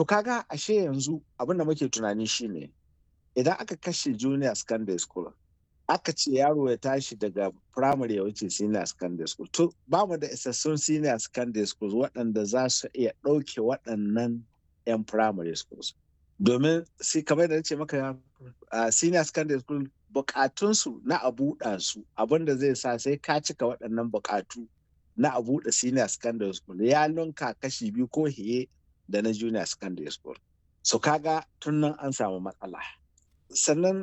To kaga ashe yanzu abin da muke tunani shine idan aka kashe junior secondary school aka ce yaro ya tashi daga primary ya wuce senior secondary school to ba mu da isassun senior secondary schools waɗanda za su iya ɗauke waɗannan 'yan primary schools domin sai kamar da ce maka senior secondary school bukatunsu na a buɗa su abinda zai sa sai ka cika waɗannan bukatu na a buɗe senior secondary school ya lunka kashi biyu ko hiye da na junior secondary school so kaga tun nan an samu matsala sannan